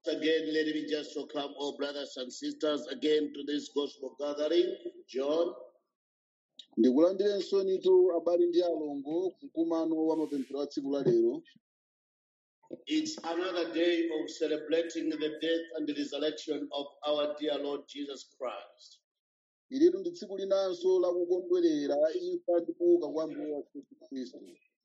again, let me just welcome all brothers and sisters again to this gospel gathering. John, ndikulandirenso nitu abale ndi alongo mkumano wa mapemphero a tsiku la lero it's another day of celebrating the death and the resurrection of our dear Lord Jesus Christ. ilitu ndi tsiku linanso la kukondwerera imfa ndi kuuka kwa mbuye wathu yesu khristu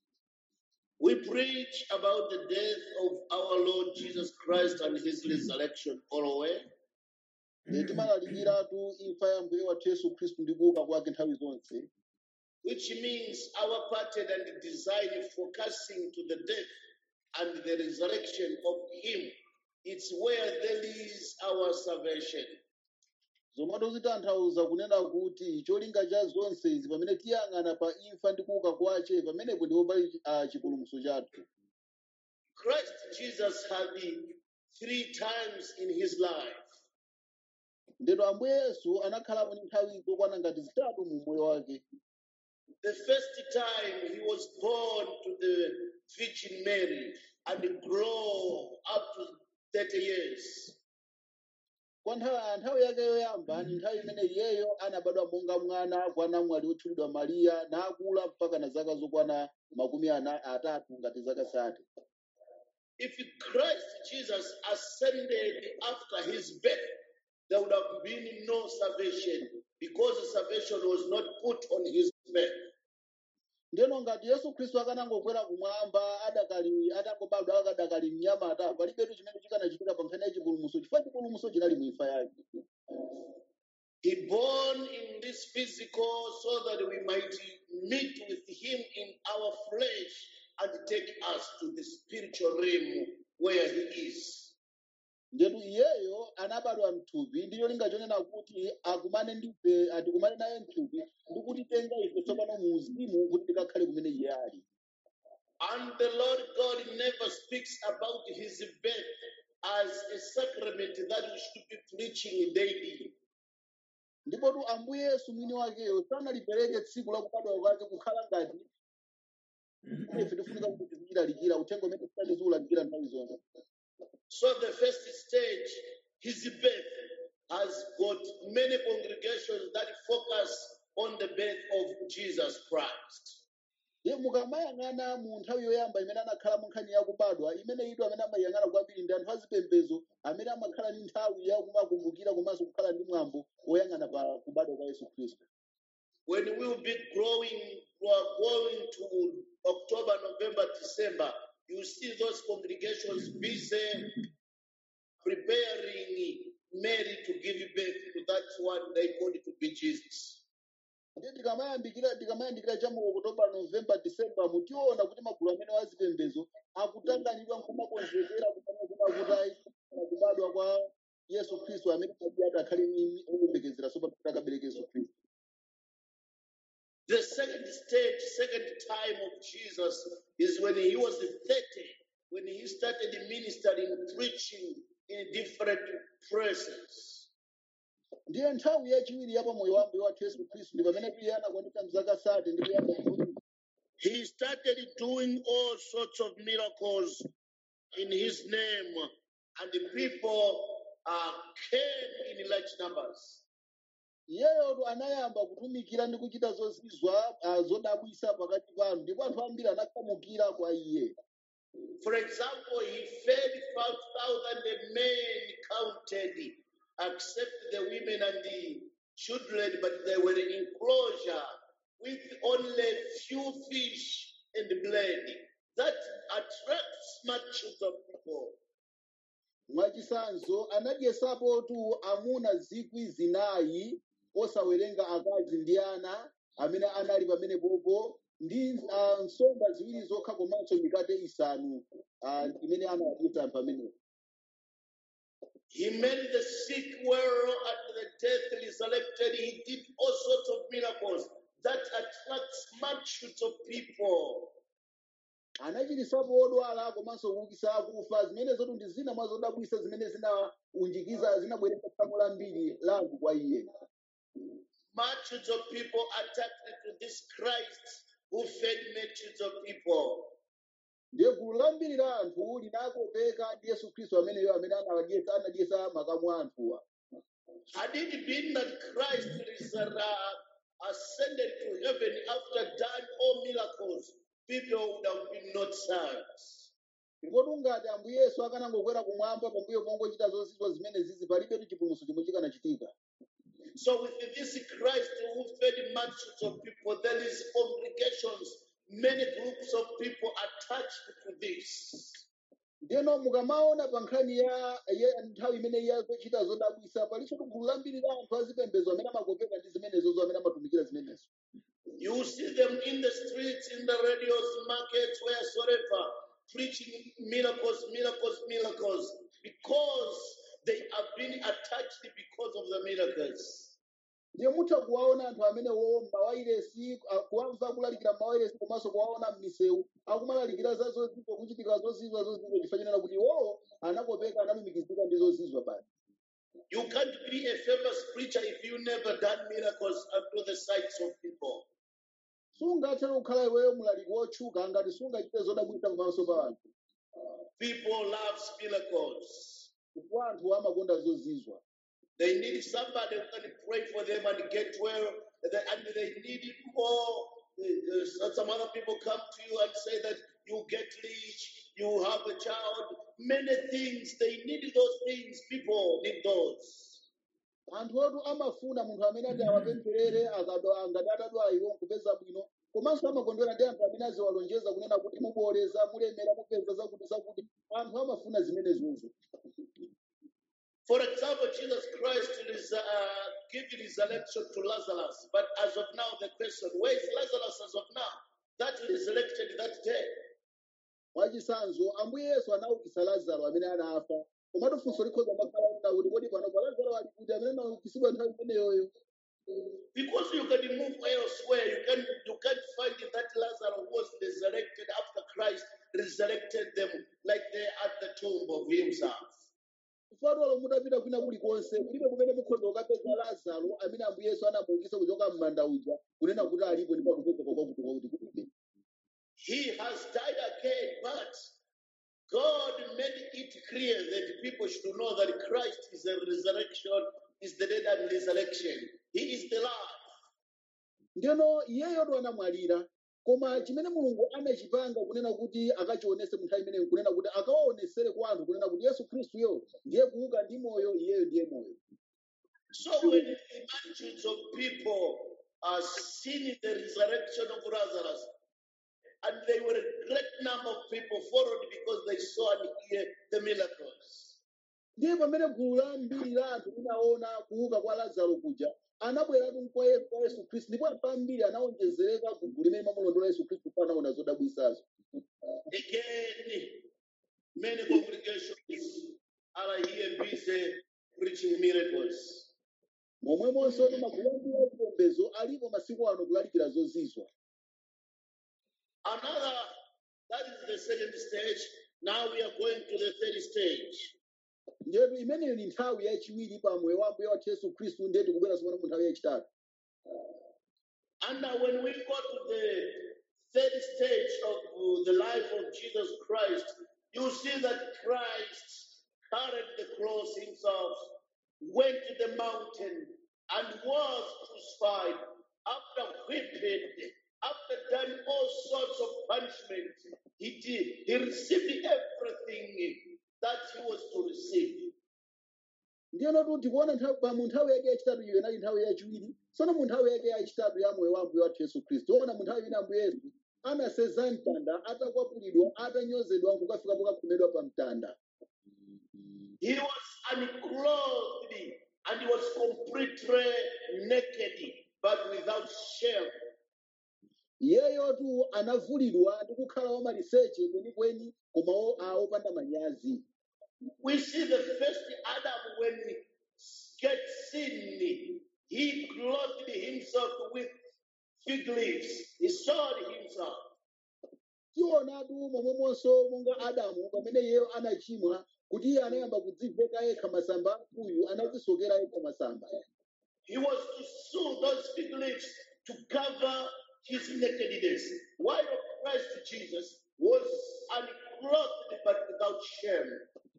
We preach about the death of our Lord Jesus Christ and his resurrection always. Ine timalalikiratu imfa ya mbuye wathu yesu khristu ndi kuuka kwake nthawi zonse which means our pattern and design focusing to the death and the resurrection of Him. It's where there is our salvation. zomwe zitanthauza kunena kuti cholinga cha zonse izi pamene tiyang'ana pa imfa ndi kuuka kwace pamenepo ndipo pali ah, chipulumutso chathu Christ Jesus had the three times in his life. ndeto ambuye yesu anakhalapo ndi nthawi zokwana ngati zitatu mu moyo wake The first time he was born to the Virgin Mary and grow up to 30 years. kwa nthawi nthawi yake yoyamba ni nthawi imene iyeyo anabadwa monga mwana kwa namwali wotchulidwa mariya nakula mpaka na zaka zokwana makumi ana atatu ngati zaka sate If Christ Jesus ascended after his birth, there would have been no salvation because the salvation was not put on his birth. ndeno ngati yesu khristu akanangokwera kumwamba adakali atangobadwa akadakali mnyamata palibetu chimene chikanachitika pa nkhani ya chipulumutso chifukwa chipulumutso chinali mu imfa yake He born in this physical so that we might meet with him in our flesh and take us to the spiritual realm where he is. ndetu iyeyo anabadwa mthupi ndi cholinga chonena kuti akumane ndife atikumane naye mthupi ndi kutitenga ife tsopano mu uzimu kuti tikakhale kumene iye ali And the Lord God never speaks about his birth as a sacrament that we should be preaching daily. ndipotu ambuye yesu mwini wakeyo sanalipereke tsiku la kubadwa kwake kukhala ngati ife tifunika kuti tizilalikira uthenga umene tisati tiwulalikira nthawi zonse So the first stage, his birth, has got many congregations that focus on the birth of Jesus Christ. ye mukamayang'ana mu nthawi yoyamba imene anakhala mu nkhani ya kubadwa imene ido amene amayang'ana kwambiri ndi anthu azipembedzo amene amakhala ndi nthawi ya kumakumbukira komanso kukhala ndi mwambo woyang'ana pa kubadwa kwa yesu khristu When we will be growing, we are going to October, November, December, you see those congregations busy preparing Mary to give birth to that one they called to be Jesus. ndiye tikamayambikira tikamayandikira cha mu okutoba novemba disemba mutiona kuti magulu amene wazipembedzo akutanganidwa nkumakonzekera kutanakuna kuti kubadwa kwa yesu khristu amene adi adakhale ni oyembekezera sopa akabereka yesu khristu The second stage, second time of Jesus is when he was 30, when he started ministering, preaching in different places. ndiye nthawi yachiwiri ya pamoyo wa mbuye wathu yesu khristu ndi pamene iye anakwanitsa mzaka sate ndi kuyamba kuti He started doing all sorts of miracles in his name, and the people uh, came in large numbers. iyeyotu anayamba kutumikira ndi kuchita zozizwa ah, zodabwisa pakati pa anthu ndipo anthu ambiri anakhamukira kwa iye For example, he fed 5,000 men counted, except the women and the children, but they were in enclosure with only few fish and bread. That attracts multitudes of people. mwachisanzo anadyesapotu amuna zikwi zinayi osawerenga akazi ndi ana amene anali pamenepopo ndi ah, nsomba ziwiri zokha komanso mikate isanu ah, imene anawadyesa anthu amenepo He made the sick well and the dead resurrected. He did all sorts of miracles that attracts multitudes of people. anachirisapo odwala komanso kuukisa akufa zimene zotu ndi zina mwa zodabwisa zimene zinaunjikiza zinabweretsa tsamu lambiri la anthu kwa iye Multitudes of people attracted to this Christ who fed multitudes of people. ndiye gulu lambiri la anthu linakopeka ndi yesu khristu ameneyo amene anadyetsa anadyetsa makamu a anthuwa Had it been that Christ is uh, ascended to heaven after done all miracles, people would have been not served. ndipo ngati ambuye yesu akanangokwera kumwamba pambuyo pongochita zozizwa zimene zizi palibetu chipulumutso chomwe chikanachitika So with this Christ who fed multitudes of people, there is congregations, many groups of people attached to this. ndiyeno mukamaona pa nkhani ya ya nthawi imene iye akuchita zodabwisa palinso gulu lambiri la anthu azipembedzo amene amakopeka ndi zimenezozo amene amatumikira zimenezo You see them in the streets, in the radios, markets, wheresoever, preaching miracles, miracles, miracles, because they have been attached because of the miracles. ndiye mutha kuwaona anthu amenewo m'mawairesi a- kuwamva akulalikira m'mawairesi komanso kuwaona m'misewu akumalalikira za zozizwa kuchitika zozizwa zozizwa chifanyanira kuti iwowo anakopeka analumikizika ndi zozizwa pano You can't be a famous preacher if you never done miracles unto the sights of people. sungathe kukhala iweyo mulaliki wotchuka ngati sungachite zodabwisa pamaso pa anthu People love miracles. chifukwa anthu amakonda zozizwa They need somebody who can pray for them and get well, and they and they need more. uh, uh, Some other people come to you and say that you get rich, you have a child, many things. They need those things. People need those. anthu otu amafuna munthu amene ati awapempherere akadwa- ngati atadwala iwo kupeza bwino komanso amakondwera ndi anthu amene aziwalonjeza kunena kuti muboleza mulemera mupeza zakuti zakuti anthu amafuna zimenezozo For example, Jesus Christ is uh, giving resurrection to Lazarus, but as of now, the question: Where is Lazarus as of now? That resurrected that day. mwachisanzo ambuye yesu anaukitsa lazaro amene anafa komatu funso likhoza makhala kuti kodi panopa lazaro ali kuti amene anaukitsidwa nthawi imeneyoyo Because you can move elsewhere, you can you can't find that Lazarus was resurrected after Christ resurrected them, like they at the tomb of himself. kufatwalo mutapita kwina kulikonse kulibe kumene mukhoza kukapeza lazaro amene ambuye yesu anamuukitsa kuchoka m'manda uja kunena kuti alipo ndipo akupeza kwakuti kwakuti kulibe He has died again, but God made it clear that people should know that Christ is the resurrection, is the dead and resurrection. He is the life. ndiyeno iyeyotu anamwalira koma chimene mulungu anachipanga kunena kuti akachionese mu nthawi imeneyo kunena kuti akawaonesere kwa anthu kunena kuti yesu khristuyo ndiye kuuka ndi moyo iyeyo ndiye moyo So when the multitudes of people are seeing the resurrection of Lazarus, and they were a great number of people followed because they saw and hear the miracles. ndiye pamene gulu la mbiri la anthu linaona kuuka kwa lazaro kuja anabweratu kwa Ye- kwa yesu khristu ndipo anthu ambiri anaonjezereka ku gulu limene mamulondola yesu khristu ndipo anaona zodabwisazo Again, many congregations are here busy preaching miracles. momwemonso ndi magulu ambiri achipembedzo alipo masiku ano kulalikira zozizwa Another, that is the second stage. Now we are going to the third stage. ndetu imeneyo ni nthawi yachiwiri pa moyo wa ambuye wathu yesu khristu ndiye tikubwera tsopano mu nthawi yachitatu And now when we go to the third stage of uh, the life of Jesus Christ, you see that Christ carried the cross himself, went to the mountain, and was crucified after whipped, after done all sorts of punishment. He did. He received everything that he was to receive. ndiyenotu tikuona nthawi pa mu nthawi yake yachitatu iyo inali nthawi yachiwiri tsono mu nthawi yake yachitatu ya moyo wa ambuye wathu yesu khristu tiona mu nthawi imene ambuye yesu anaseza mtanda atakwapulidwa atanyozedwa nkukafika pokakhomedwa pa mtanda He was unclothed and he was completely naked, but without shame. iyeyotu anavulidwa ndi kukhala wamaliseche kwenikweni koma o- a opanda manyazi We see the first Adam when he gets sin, he clothed himself with fig leaves. He sawed himself. tionatu momwemonso monga adamu pamene iyeyo anachimwa kuti iye anayamba kudziveka yekha masamba amkuyu anadzisokera yekha masamba He was to sew those fig leaves to cover his nakedness. While Christ Jesus was unclothed but without shame.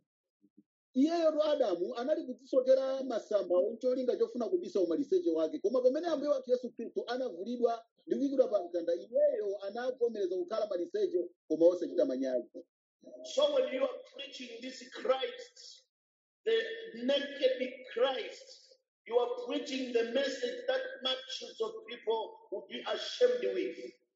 iyeyo adamu anali kudzisokera masamba oncholinga chofuna kubisa umaliseche wake koma pamene ambuye wathu yesu khristu anavulidwa ndi kuyikidwa pa mtanda iyeyo anavomereza kukhala maliseche koma osachita manyazi So when you are preaching this Christ, the naked Christ, you are preaching the message that multitudes of people will be ashamed with.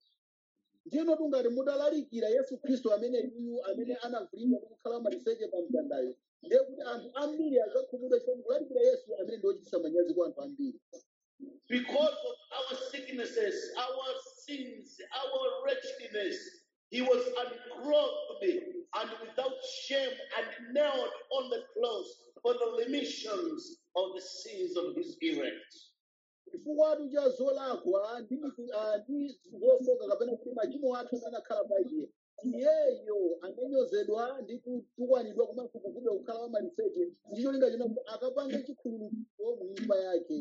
ndino tungati mudalalikira yesu khristu amene iyu amene anavulidwa ndi kukhala maliseche pa mtandayo ndiye kuti anthu ambiri adzakhumudwa chifukwa kulalikira yesu amene ndi ochititsa manyazi kwa anthu ambiri Because of our sicknesses, our sins, our wretchedness, he was unclothed and without shame and nailed on the cross for the remissions of the sins of his elect. chifukwa cha zolakwa ndi mitu- ah, ndi zofoka kapena kuti machimo athu amene anakhala pa iye iyeyo ananyozedwa ndi kutukwanidwa komanso kuvulidwa kukhala wa maliseche ndi cholinga china kuti akapange chikhululukiro mu nyumba yake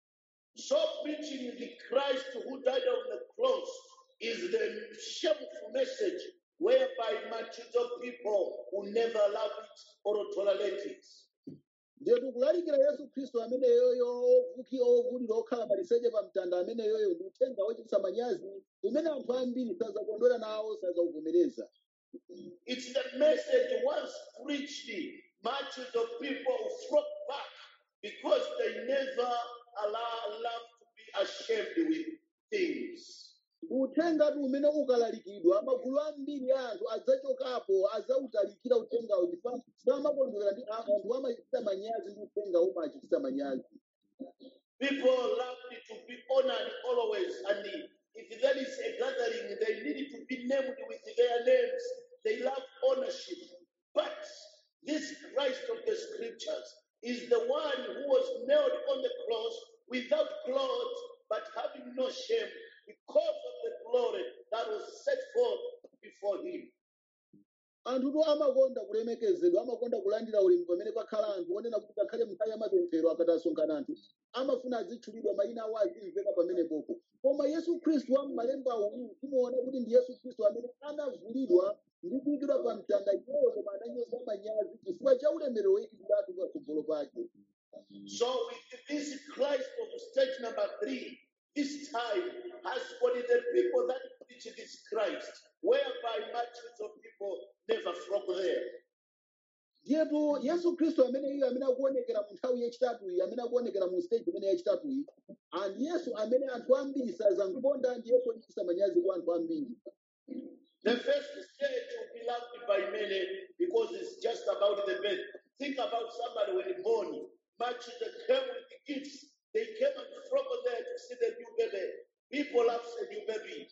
So preaching the Christ who died on the cross is the shameful message whereby multitudes of people will never love it or tolerate it. ndiye tikulalikira yesu khristu amene yoyo ovuki ovulidwa okhala maliseche pa mtanda amene yoyo ndi uthenga wochititsa manyazi umene anthu ambiri sazakondwera nawo sazauvomereza It's the message once preached, multitudes of people flock back because they never allow love to be ashamed with things. ndi uthenga tu umene ukalalikidwa magulu ambiri a anthu adzachokapo adzawutalikira uthengawo chifukwa samakondwera ndi a- anthu amachititsa manyazi ndi uthenga umachititsa manyazi People love to be honored always, and if there is a gathering, they need to be named with their names. They love ownership. But this Christ of the scriptures is the one who was nailed on the cross without clothes, but having no shame because of the glory that was set forth before him. anthuto amakonda kulemekezedwa amakonda kulandira ulemu pamene pakhala anthu onena kuti ngakhale nthawi ya mapemphero akati asonkhana anthu amafuna azitchulidwa mayina awo azimveka pamenepopo koma yesu khristu wa m'malemba uwu timuona kuti ndi yesu khristu amene anavulidwa ndi kuyikidwa pa mtanda iyeyo koma ananyoza manyazi chifukwa cha ulemerero woyikidwiratu patsogolo pake So, with this Christ of stage number three, this time has got the people that preach this Christ, whereby multitudes of people never flock there. ndiyetu yesu khristu amene iye amene akuonekera mu nthawi yachitatu iyi amene akuonekera mu stage imene yachitatu iyi and yesu amene anthu ambiri sazamkonda ndi yesu ochititsa manyazi kwa anthu ambiri The first stage will be loved by many because it's just about the birth. Think about somebody when born. Multitudes came with the gifts. They came and flocked there to see the new baby. People love the new baby.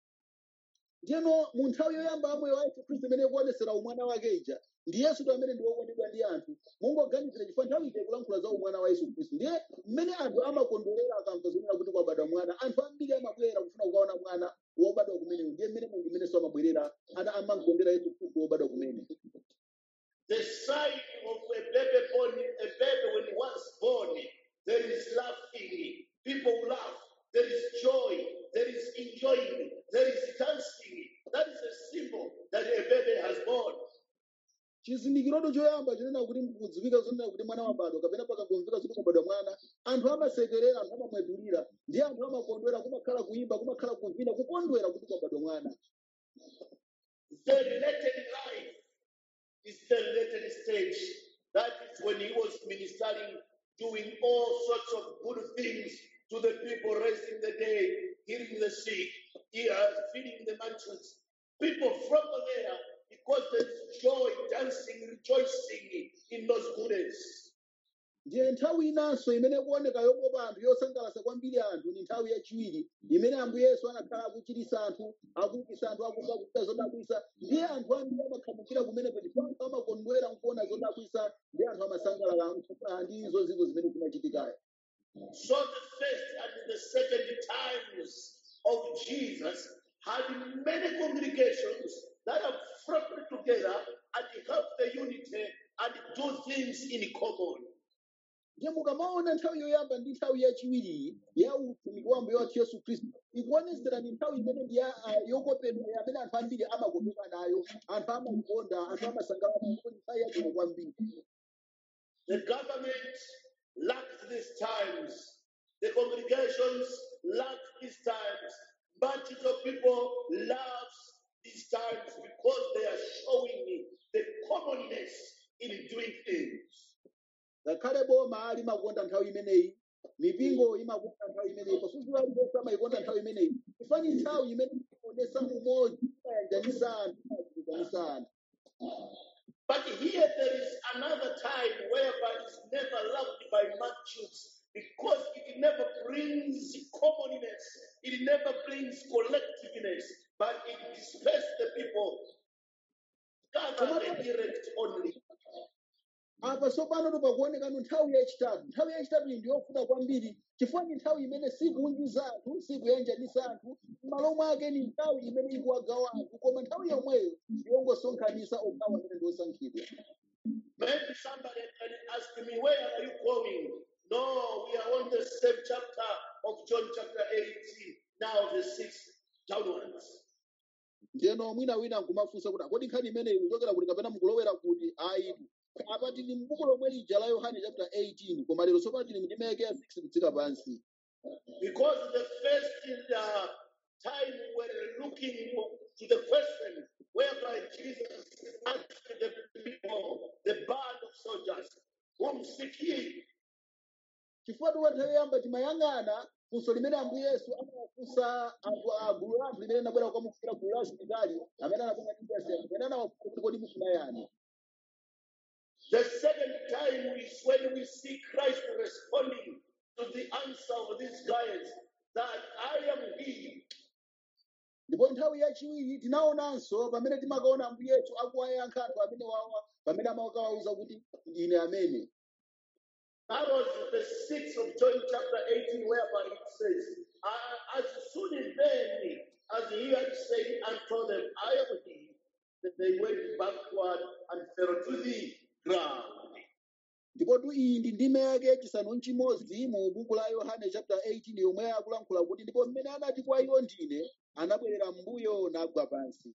ndiyeno mu nthawi yoyamba ya moyo wa yesu khristu imene ikuonesera umwana wake ija ndi yesu tu amene ndi wokondedwa ndi anthu mungoganizira chifukwa nthawi ija ikulankhula za umwana wa yesu khristu ndiye mmene anthu amakondwerera akamva zonena kuti kwabadwa mwana anthu ambiri amabwera kufuna kukaona mwana wobadwa kumeneyo ndiye mmene mungu imenenso amabwerera ana amamkondera yesu khristu wobadwa kumene The sign of a baby born, a baby when once born, there is laughing. People laugh. There is joy. There is enjoying. There is dancing. That is a symbol that a baby has born. chizindikiroto choyamba chinena kuti kudziwika zonena kuti mwana wabadwa kapena pakangomveka kuti kwabadwa mwana anthu amasekerera anthu amamwetulira ndi anthu amakondwera kumakhala kuyimba kumakhala kuvina kukondwera kuti kwabadwa mwana The related life is the related stage. That is when he was ministering, doing all sorts of good things to the people, raising the dead, healing the sick, he, uh, feeding the multitudes. People from there because there is joy, dancing, rejoicing in those goodness. ndiye nthawi inanso imene kuoneka yokopa anthu yosangalatsa kwambiri anthu ni nthawi yachiwiri imene ambuye yesu anakhala akuchiritsa anthu akuukitsa anthu akumva kuchita zodabwitsa ndiye anthu ambiri amakhamukira kumenepo chifukwa anthu amakondwera nkuona zodabwitsa ndi anthu amasangalala ah, ndi izo zinthu zimene zimachitikayo So the first and the second times of Jesus had many congregations that have flocked together and help the unity and do things in common. ndiye mukamaona nthawi yoyamba ndi nthawi yachiwiri ya utumiki wa mbuye wathu yesu khristu ikuonetsera ni nthawi imene ndi ya- ah, yokopedwa amene anthu ambiri amakopeka nayo anthu amayikonda anthu amasangalala ndipo ndi nthawi yabwino kwambiri The government lacked these times. The congregations lacked these times. Multitude of people loves these times because they are showing the commonness in doing things. ngakhale boma limakonda nthawi imeneyi mipingo imakonda nthawi imeneyi pafupi aliyense amayikonda nthawi imeneyi ifani nthawi imene imaonesa umodzi imayanjanisa anthu imayanjanisa anthu But here there is another time whereby it's never loved by multitudes because it never brings commonness, it never brings collectiveness, but it disperses the people, gather the direct only. apa tsopano pakuonekano nthawi yachitatu nthawi yachitatu iyi ndiyofuna kwambiri chifukwa ni nthawi imene sikuunjiza anthu sikuyanjanisa anthu m'malo mwake ni nthawi imene ikuwagawa anthu koma nthawi yomweyo yongosonkhanisa okhawa amene ndi osankhidwa Maybe somebody can ask me, Where are you going? No, we are on the same chapter of John chapter 18, now the sixth downwards. ndiyeno mwina wina nkumafunsa kuti akodi nkhani imeneyi kuchokera kuti kapena mukulowera kuti ayitu apa tili m'buku lomwe lija la yohane chapter 18 koma lero tsopano tili mndimeke ya 6 kutsika pansi Because the first uh, time we're looking to the question whereby Jesus asked the people, the band of soldiers, whom seek ye? chifukwa tuwa nthawi yoyamba timayang'ana funso limene ambuye yesu amawafunsa anthu a gulu la anthu limene anabwera kukamufukira gulu la asilikali amene anabwera ndi Yesu amene anawafunsa kuti kodi mufuna yani The second time is when we see Christ responding to the answer of these guys that I am He. ndipo nthawi yachiwiri tinaonanso pamene timakaona ambuye yesu akuwayankha anthu amene wawa pamene amakawawuza kuti ndine amene That was the sixth of John chapter 18, whereby it says, "Uh, As soon as then as he had said and told them, I am he, that they went backward and fell to the ground. ndipo tu iyi ndi ndime yake chisanu nchimodzi mu buku la yohane chapter 18 yomwe akulankhula kuti ndipo mmene anati kwa iwo ndine anabwerera m'mbuyo nagwa pansi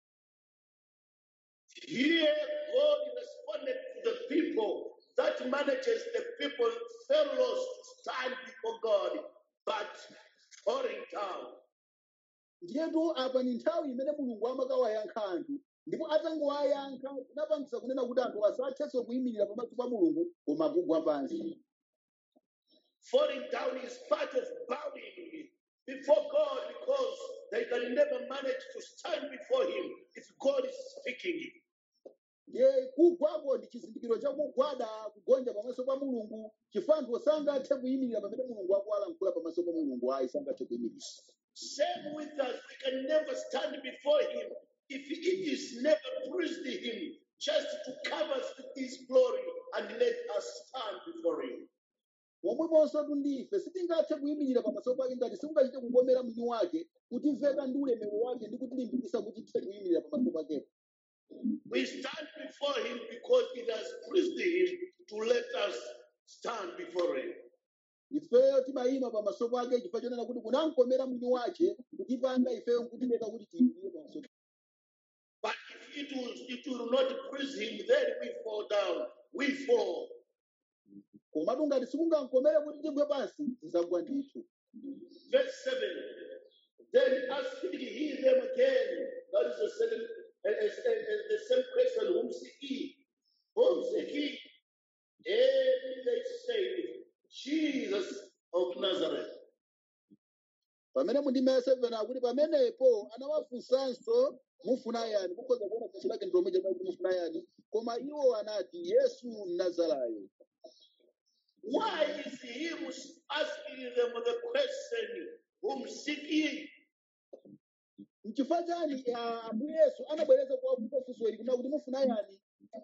Here, God responded to the people that manages the people fellows stand before God, but falling down. ndiyetu apa ni nthawi imene mulungu amakawayankha anthu ndipo atangowayankha zinapangisa kunena kuti anthu asathenso kuyimirira pamaso pa mulungu koma kugwa pansi Falling down is part of bowing before God because they can never manage to stand before Him if God is speaking. ndiye kugwako ndi chizindikiro chakugwada kugonja pamaso pa mulungu chifukwa anthu sangathe kuyimirira pamene mulungu akuwalankhula pamaso pa mulungu ayi sangathe kuyimirira Same with us, we can never stand before Him if it is never pleased Him just to cover us with His glory and let us stand before Him. momwemonso ndife sitingathe kuyimirira pamaso pake ngati sikungachite kukomera mwini wake kutimveka ndi ulemerero wake ndi kutilimbikitsa kuti tithe kuyimirira pamaso pakepo We stand before Him because it has pleased Him to let us stand before Him. ifeyo timayima pamaso pake chifukwa chonena kuti kunamkomera mwini wace kutipanga ifeyo nkutileka kuti tiyimirire pamaso pake. But if it will, it will not please Him, then we fall down. We fall. komatu ngati sikungamkomere kuti tigwe pansi tizagwa ndithu Verse 7. Then asked he them again. That is the second, uh, uh, uh, the same question. Whom seek ye? Whom seek ye? And they said, Jesus of Nazareth. pamene mundime ya 7 akuti pamenepo anawafunsanso mufuna yani mukhoza kuona funso lake ndi lomwe kuti mufuna yani koma iwo anati yesu mnazarayo Why is he who's asking them the question, Whom seek ye? nchifukwa chani ah, ambuye yesu anabwereza kuwafunsa funso ili kuna kuti mufuna yani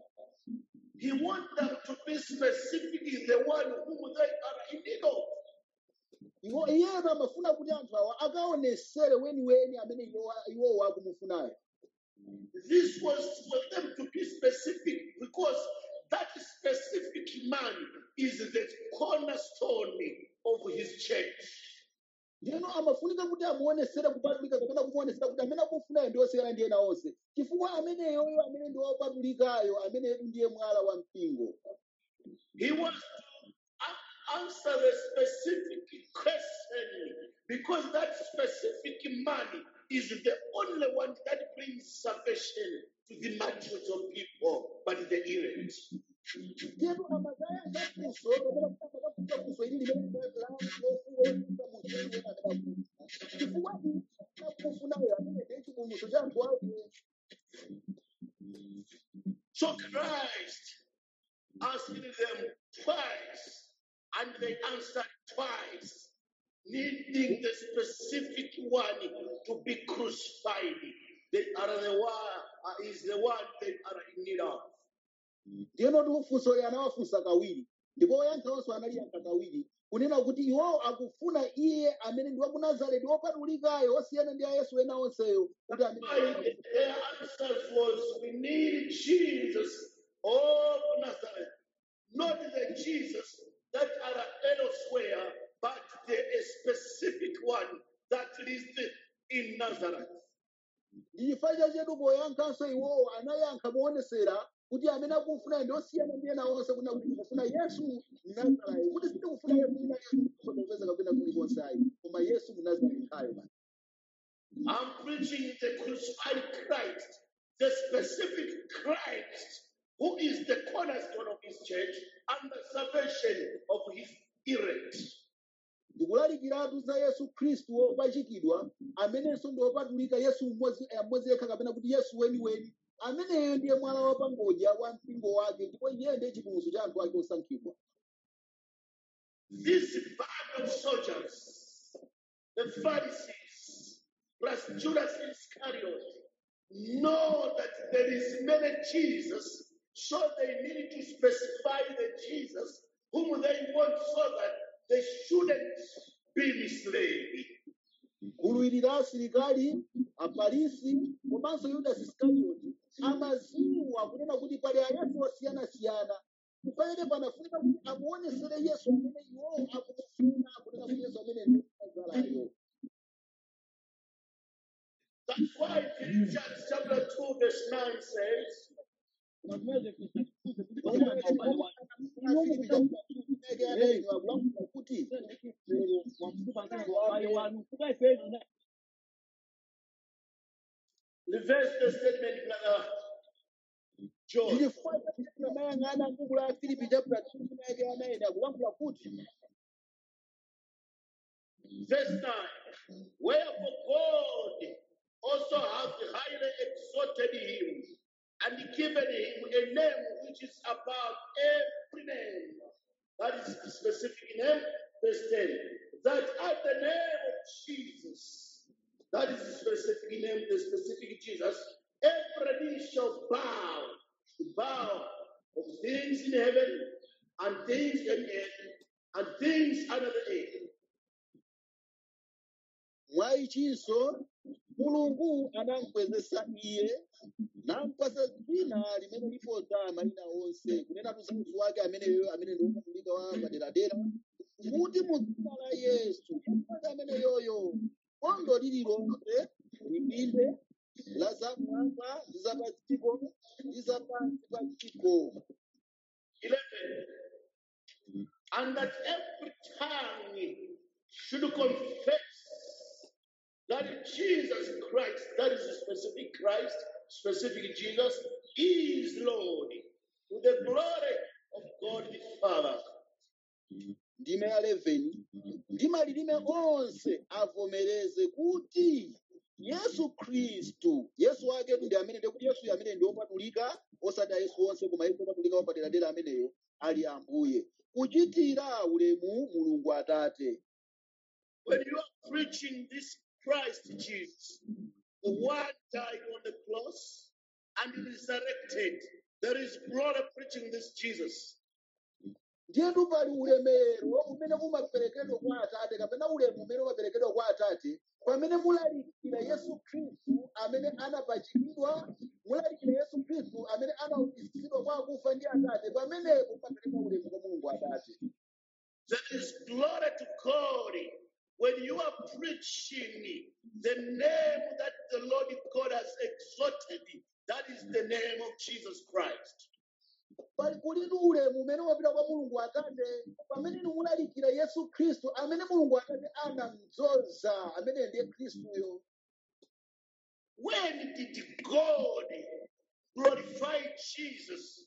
He wants them to be specifically the one whom they are in need of. iwo iyeyo amafuna kuti anthu awa akaonesere weniweni amene iwo- iwowo akumufunayo This was for them to be specific because that specific man is the cornerstone of his church. ndiyeno amafunika kuti amuonesere kupatulika kapena kumuonesera kuti amene akufunayo ndi osiyana ndi ena onse chifukwa ameneyoyo amene ndi wopatulikayo ameneyo ndiye mwala wa mpingo He wants to a- answer the specific question because that specific man is the only one that brings salvation to the multitudes of people, but the elect. ndiyeno amazaya zafunso kapena kuti amakafunsa funso ili limene lofuweza munthu ena amene akufuna chifukwa akufunayo amene ndiye chipulumutso cha anthu ake So Christ asked them twice, and they answered twice, needing the specific one to be crucified. They are the one uh, is the one they are in need of. ndiyeno tiufunso anawafunsa kawiri ndipo oyankhawonso analiyankha kawiri kunena kuti iwowo akufuna iye amene ndi wa ku nazareti wopatulikayo osiyana ndi a yesu ena onseyo kuti amene Why their answers was we need Jesus of Nazareth, not the Jesus that are elsewhere, but the specific one that is in Nazareth. ndi chifukwa chachetu poyankhanso iwowo anayankha moonesera kuti amene akufuna ndi osiyana ndi ena onse kuna kuti tikufuna yesu mnazarayo kuti sitikufuna yesu ina kupeza kapena kulikonse ayi koma yesu mnazareti khayo basi I'm preaching the crucified Christ, the specific Christ, who is the cornerstone of his church and the salvation of his elect. ndikulalikiratu za yesu khristu wopachikidwa amenenso ndi wopatulika yesu mmodzi eh, mmodzi yekha kapena kuti yesu weniweni ameneyo ndiye mwala wapangodya wa mpingo wake ndipo iye ndiye chipulumutso cha anthu ake osankhidwa This band of soldiers, the Pharisees, plus Judas Iscariot, know that there is many Jesus, so they need to specify the Jesus whom they want so that they shouldn't be misled. gulu la asilikali afarisi komanso yudasi iskarioti amaziwa kunena kuti pali ayesu osiyanasiyana kufanele panafunika kuti amuonesere yesu amene iwowo akumufuna kunena kuti yesu amene ndi nazarayo That's why Philippians chapter 2, verse 9 says, kuti reverse the statement, brother John. ndilifuna amayang'ana m'buku la filipi chapter 2 kunayake anayenda kulankhula kuti Verse 9. Wherefore God also hath highly exalted him and given him a name which is above every name. That is the specific name. Verse 10. That at the name of Jesus, that is the specific name, the specific Jesus, every knee shall bow, bow of things in heaven and things in earth and things under the earth. mwa ichinso mulungu anamukwezesa iye nampasa dzina limene liposa mayina onse kunena za munthu wake ameneyo amene ndi wopatulika wa paderadera kuti mu dzina la yesu yesu amene yoyo bondo lililonse lipinde la zamwamba ndi za pa dziko ndi za pansi pa dziko 11. And that every tongue should confess that Jesus Christ, that is a specific Christ, specific Jesus, is Lord, to the glory of God the Father. ndime ya 11 ndi malilime onse avomereze kuti yesu khristu yesu wake ndi amene ndi kuti yesu amene ndi wopatulika osati yesu onse koma yesu wopatulika wapaderadera ameneyo ali ambuye kuchitira ulemu mulungu atate When you are preaching this Christ Jesus, the one died on the cross and resurrected, there is glory preaching this Jesus. ndiyetu pali ulemerero umene umaperekedwa kwa atate kapena ulemu umene umaperekedwa kwa atate pamene mulalikira yesu khristu amene anapachikidwa mulalikira yesu khristu amene anaukitsidwa kwa akufa ndi atate pamenepo papereka ulemu kwa mulungu atate There is glory to God when you are preaching the name that the Lord God has exalted. That is the name of Jesus Christ. pali kulitu ulemu umene umapita kwa mulungu atate pamene inu mulalikira yesu khristu amene mulungu atate anamdzoza amene ndiye khristuyo When did God glorify Jesus?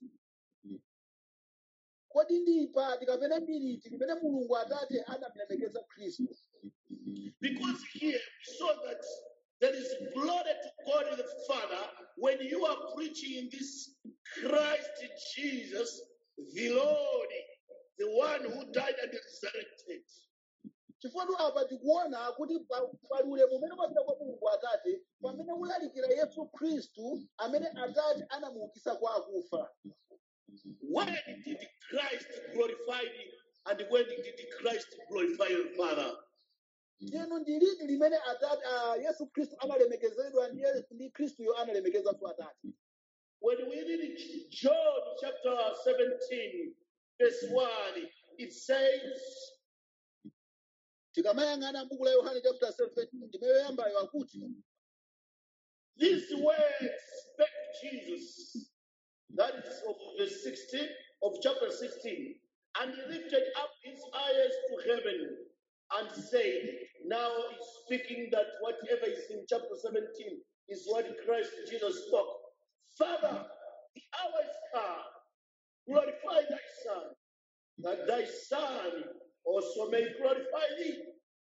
kodi ndi pati kapena ndi liti limene mulungu atate anamulemekeza khristu Because here we saw that there is glory to God the Father when you are preaching this Christ Jesus, the Lord, the one who died and resurrected. chifukwa apa tikuona kuti pa- pali ulemu umene umapita kwa mulungu atate pamene mulalikira yesu khristu amene atate anamuukitsa kwa akufa When did Christ glorify thee and when did Christ glorify your Father? ndiyeno ndi liti limene atate ah, yesu khristu analemekezedwa ndi Ye- ndi khristuyo analemekezanso atate When we read John chapter 17, verse 1, it says, tikamayang'ana m'buku la yohane chapter 17 ndime yoyambayo akuti These words spake Jesus. That is of verse 16 of chapter 16. And he lifted up his eyes to heaven and said, Now he's speaking that whatever is in chapter 17 is what Christ Jesus spoke. Father, the hour is come. Glorify thy Son, that thy Son also may glorify thee.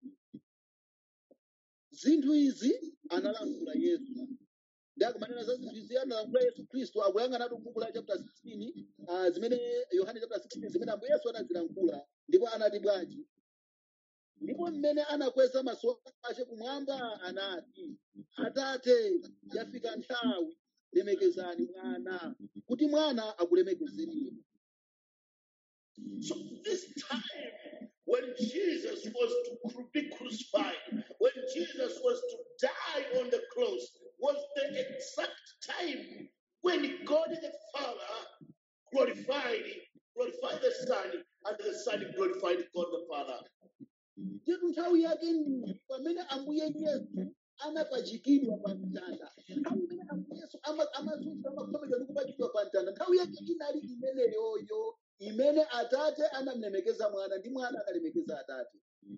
zinthu izi analankhula yesu ndi akumanena za zinthu izi analankhula yesu khristu akuyang'anatu m'buku la chapter 16 ah, zimene yohane chapter 16 zimene ambuye yesu anazilankhula ndipo anati bwanji ndipo mmene anakweza maso ake kumwamba anati atate yafika nthawi lemekezani mwana kuti mwana akulemekezeni inu So this time, when Jesus was to cru- be crucified, when Jesus was to die on the cross, was the exact time when God the Father glorified, glorified the Son, and the Son glorified God the Father. nditu nthawi yake ndi pamene ambuye yesu anapachikidwa pa mtanda nthawi imene ambuye yesu ama- amazunza amakhomedwa ndi kupachikidwa pa mtanda nthawi yake inali imeneyoyo imene atate anamulemekeza mwana ndi mwana analemekeza atate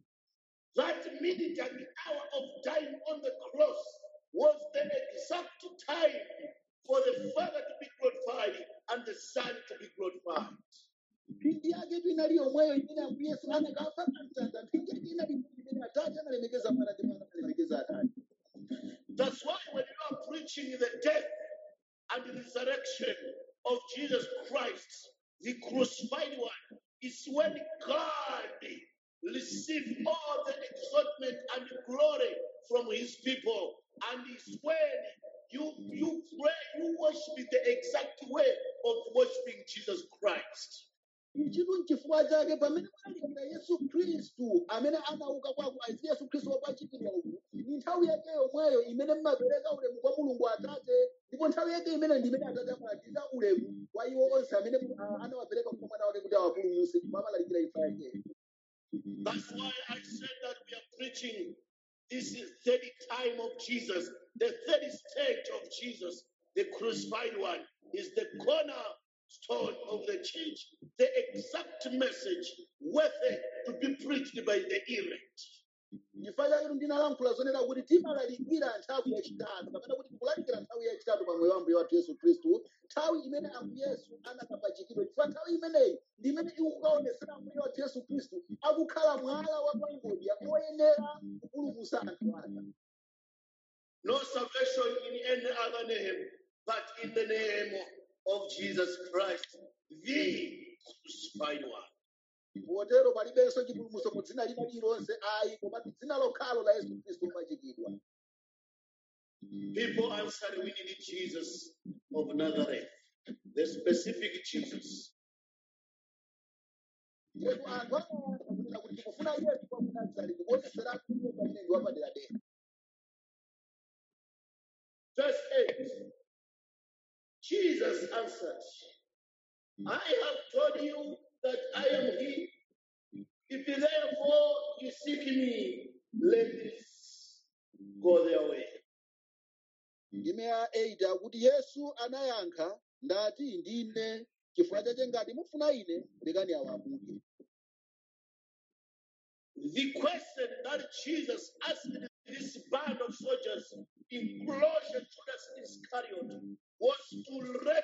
That minute and the hour of dying on the cross was the exact time for the Father to be glorified and the Son to be glorified. mphindi yake inali yomweyo imene ambuye yesu anakafa pa mtanda mphindi yake inali imene atate analemekeza mwana ndi mwana analemekeza atate That's why when you are preaching the death and the resurrection of Jesus Christ, the crucified one, is when God receives all the exaltment and glory from his people. And it's when you you pray, you worship in the exact way of worshiping Jesus Christ. ichitu n'chifukwa chake pamene mulalikira yesu khristu amene anauka kwa akufa yesu khristu wapachikidwa uku ndi nthawi yake yomweyo imene mmapereka ulemu kwa mulungu atate ndipo nthawi yake imene ndi imene atate amalandira ulemu kwa iwo onse amene ah, anawapereka kwa mwana wake kuti awapulumutse ndipo amalalikira imfa yake That's why I said that we are preaching this is third time of Jesus, the third stage of Jesus, the crucified one, is the cornerstone of the church, the exact message worthy to be preached by the elect. chifukwa chake ndinalankhula zonena kuti timalalikira nthawi yachitatu kapena kuti tikulalikira nthawi yachitatu pa moyo wa mbuye wathu yesu khristu nthawi imene ambuye yesu anakapachikidwa chifukwa nthawi imeneyi ndi imene ikukaonesera ambuye wathu yesu khristu akukhala mwala wa pangodya oyenera kupulumutsa anthu ake No salvation in any other name but in the name of Jesus Christ, the crucified one. potero palibenso chipulumutso mu dzina lina lililonse ayi koma dzina lokhalo la yesu khristu lopachikidwa People answered, We need Jesus of Nazareth, the specific Jesus. yetu anthu amayankha kunena kuti tikufuna yesu wa ku nazareti kuonetseratu iye pamene ndi wapaderadera Verse 8 Jesus answered, I have told you that I am He. If therefore you seek me, let this go their way. ndime ya 8 akuti yesu anayankha ndati ndine chifukwa chache ngati mufuna ine lekani awa amuke The question that Jesus asked this band of soldiers, including Judas Iscariot, was to let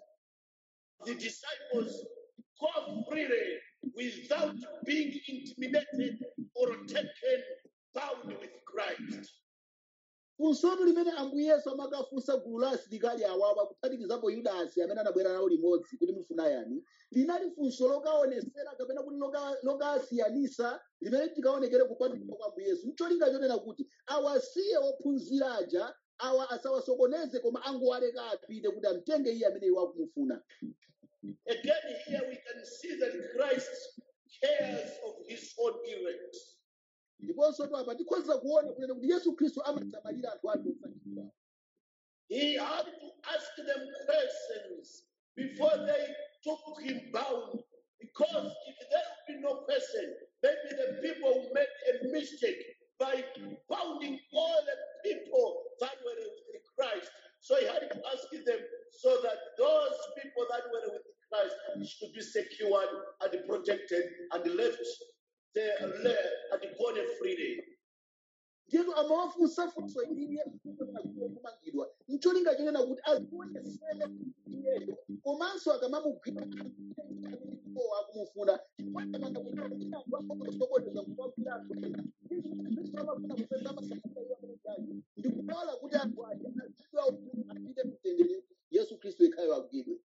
the disciples go freely without being intimidated or taken bound with Christ. funsotu limene ambuye yesu amakafunsa gulu la asilikali awawa kuphatikizapo yudasi amene anabwera nawo limodzi kuti mufuna yani linali funso lokaonesera kapena kuti loka- lokasiyanisa limene tikaonekere kupatulika kwa ambuye yesu ncholinga chonena kuti awasiye ophunzira aja awa asawasokoneze koma angowaleka apite kuti amtenge iye amene iwo akumufuna Again, here we can see that Christ cares of his own elect. ndiponso tu apa tikhoza kuona kunena kuti yesu khristu amasamalira anthu ake osankhidwa He had to ask them questions before they took him bound. Because if there would be no question, maybe the people would make a mistake by bounding all the people that were with Christ. So he had to ask them so that those people that were with Christ should be secured and protected and left there and gone freely. ndiyetu amawafunsa funso ili yesu kumangidwa ncholinga chonena kuti azionesere iyeyo komanso akamamugwira iwo akumufuna chipatamanga kuti anthu akosokoneza kuwagwira anthu ena kristu amafuna kupeza masamuka iwo amenejaji ndikulola kuti anthu aja azidwa ukulu apite mtendere yesu khristu ikhayo agwidwe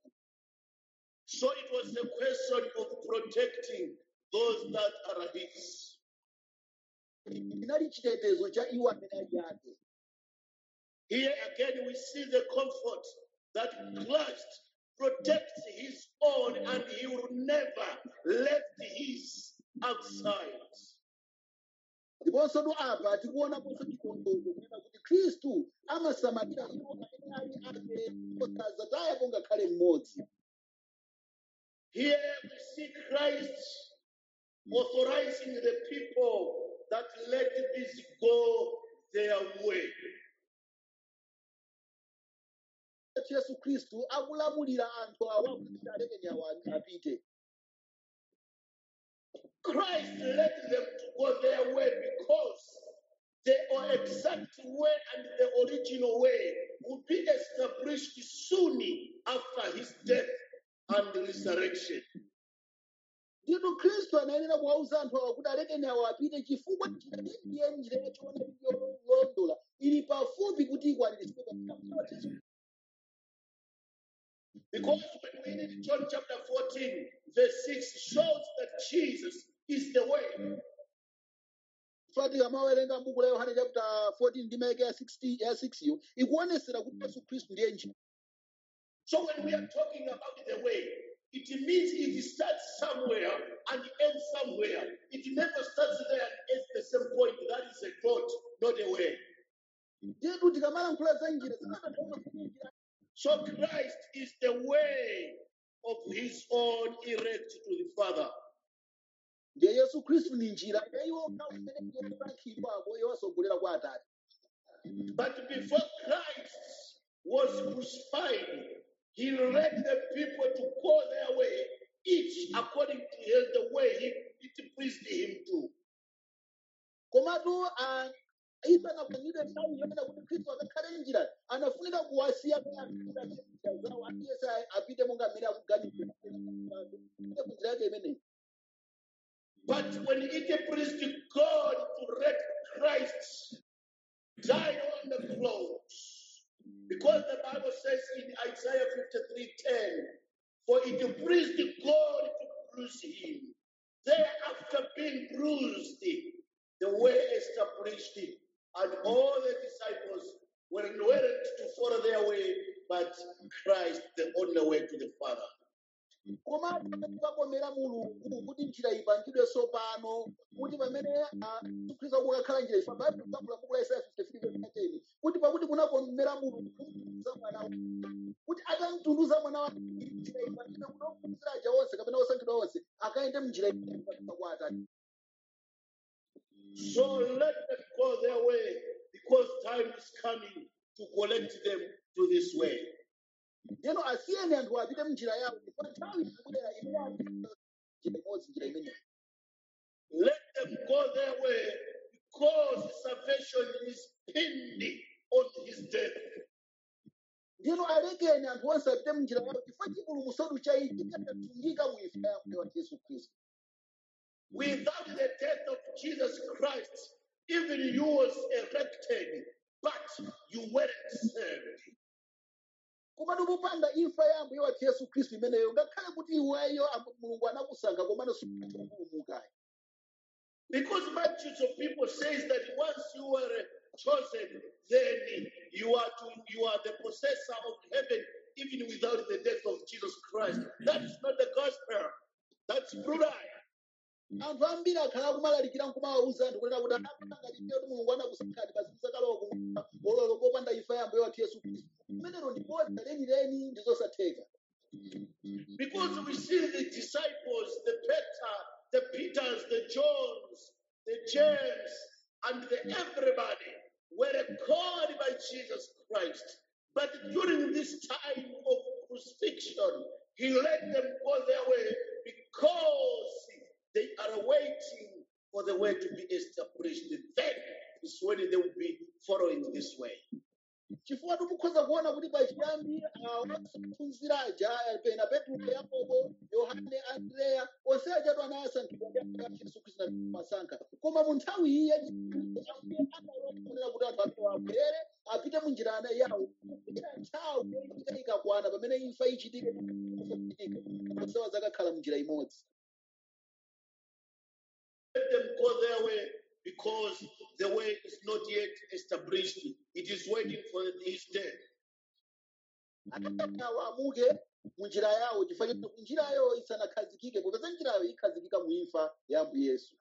So it was a question of protecting those that are his. inali chitetezo cha iwo amene ali ake Here again, we see the comfort that Christ protects his own and he will never left his outside. ndiponso tu apa tikuonaponso chikondwerero kunena kuti khristu amasamalira iwo amene ali ake osazatayapo ngakhale mmodzi Here we see Christ authorizing the people that let this go their way. kuti yesu khristu akulamulira anthu awa kuti alekeni awa apite Christ let them to go their way because the exact way and the original way would be established soon after his death and resurrection. ndipo khristu anayenera kuwauza anthu awa kuti alekeni awa apite chifukwa njira ndiye njira yachoona yolondola ili pafupi kuti ikwaniritsidwe pa Because when we read John chapter 14, verse 6 shows that Jesus is the way. fati amawerenga buku la yohane chapter 14 ndi maeke ya 60 ya 6 yo ikuonesera kuti yesu khristu ndiye njira So when we are talking about the way, it means it starts somewhere and ends somewhere. It never starts there and ends the same point. That is a dot, not a way. ndiyetu tikamalankhula za njira zimatanthauza kuti njira So Christ is the way of his own erect to the Father. ndiye yesu khristu ni njira ya iwo okhawo imene yosankhidwapo yowasogolera kwa atate But before Christ was crucified, he led the people to go their way, each according to his, the way he, it pleased him to. komatu ah, isanapangidwe nthawi yonena kuti khristu akakhale njira anafunika kuwasiya njira zawo aliyense apite monga mmene akuganizira ite ku njira yake imeneyi But when it pleased God to let Christ die on the cross, because the Bible says in Isaiah 53:10, for it pleased God to bruise him. Thereafter being bruised, the way established, and all the disciples were willing to follow their way, but Christ the only way to the Father. komatu pamene pakomera mulungu kuti njira ipangidwe tsopano kuti pamene ah, Yesu khristu akukakhala njira ifa baibulo lakula buku la isaya 53 kuti pakuti kunakomera mulungu za mwana wake kuti akamtunduza mwana wake njira ipangidwe kuti ophunzira aja onse kapena osankhidwa onse akayende mnjira ipangidwe kwa atate So let them go their way because time is coming to collect them to this way. ndeno asiyeni anthu apite mnjira yawo ndipo nthawi ikubwera imene apite njira imodzi njira imeneyo Let them go their way because salvation is pinned on his death. ndino alekeni anthu onse apite mnjira yawo chifukwa chipulumutso chachitika chatsungika mu imfa ya mbuye wathu yesu khristu Without the death of Jesus Christ, even you was erected, but you weren't saved. komatu popanda imfa ya mbuye wathu yesu khristu imeneyo ngakhale kuti iweyo am- mulungu anakusankha komano supulumukayo Because multitudes of people says that once you were chosen, then you are to you are the possessor of heaven, even without the death of Jesus Christ. That is not the gospel. That's brutal. anthu ambiri akhala akumalalikira nkumawawuza anthu kunena kuti anapangaliire kuti mulungu anakusankhani basi musakalowa kumwamba ololo popanda imfa ya mbuye wathu yesu khristu imenelo ndi bodza lenileni ndi zosatheka Because we see the disciples, the Peter, the Peters, the Johns, the James, and the everybody were called by Jesus Christ. But during this time of crucifixion, he let them go their way because they are waiting for the way to be established. Then is when they will be following this way. chifukwa tikukhoza kuona kuti pachiyambi ophunzira aja pena petro yakobo yohane andreya onse achatu anasankhidwa ndi ambuye wathu yesu khristu na masankha koma mu nthawi iyi yachiiye ambuye kuti anthu ake abwere apite mu njira ana yawo kufikira nthawi yoitika ikakwana pamene imfa ichitike onsewa zakakhala mu njira imodzi let them go their way because the way is not yet established. It is waiting for his death. awo amuke mu njira yawo chifukwa choti njirayo isanakhazikike popeza njirayo ikhazikika mu imfa ya ambuye yesu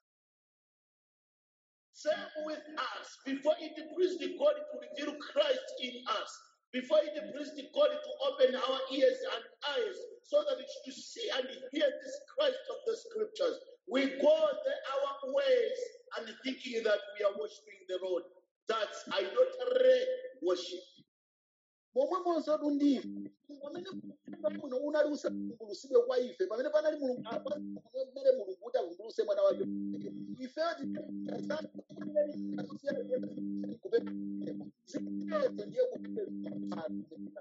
Same with us. Before it pleased God to reveal Christ in us, before it pleased God to open our ears and eyes so that we should see and hear this Christ of the scriptures, we go the, our ways and thinking that we are worshiping the Lord. That's idolatry worship. momwemonso tundife pamene uthenga muno unali usavumbulutsidwe kwa ife pamene panali mulungu apamene mulungu kuti avumbulutse mwana wake ifeyo zimenezo ndiye kupeza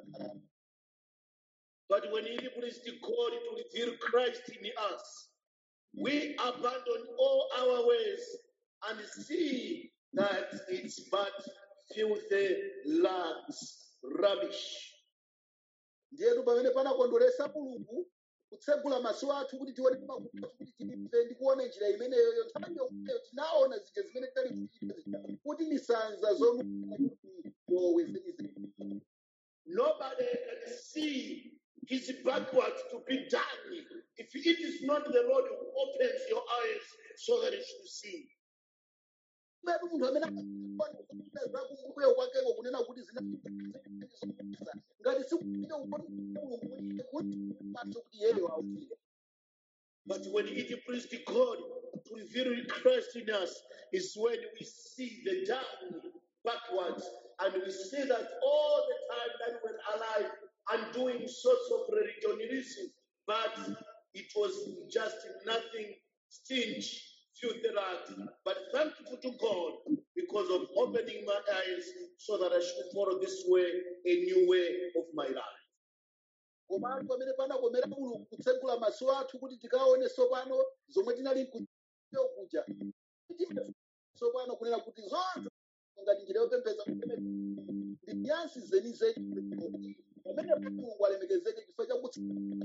But when it pleased God to reveal Christ in us, we abandon all our ways and see that it's but filthy rags, rubbish. ndiyetu pamene panakondweresa mulungu kutsegula maso athu kuti tione makutu athu kuti timve ndi kuona njira imeneyoyo nthawi yomweyo tinaona zija zimene tinali kuchita zija kuti misanza zonowe zenizeni Nobody can see his backwards to be done if it is not the Lord who opens your eyes so that you should see. pamene munthu amene akaona zakumbuyo kwakeko kunena kuti zinazokuza ngati sikuita mulungu kuti maso kuti yeyo auzire But when it pleased God to reveal Christ in us, is when we see the down backwards and we see that all the time that we're alive and doing sorts of religionism, but it was just nothing stingy, filthy rags. But thankful to God because of opening my eyes so that I should follow this way, a new way of my life. komatu pamene panakomera mulungu kutsegula maso athu kuti tikaone tsopano zomwe tinali kuyo kuja tsopano kunena kuti zonse ngati njira yopembedza kumene ndi nyansi zenizeni pamene mulungu alemekezeke chifukwa chakutsa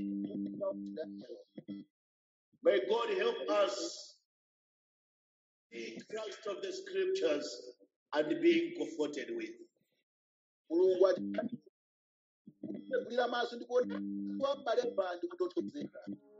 May God help us see Christ of the scriptures and being comforted with. mulungu ati kulira maso ndi kuona wa m'bale pa ndi kutotozeka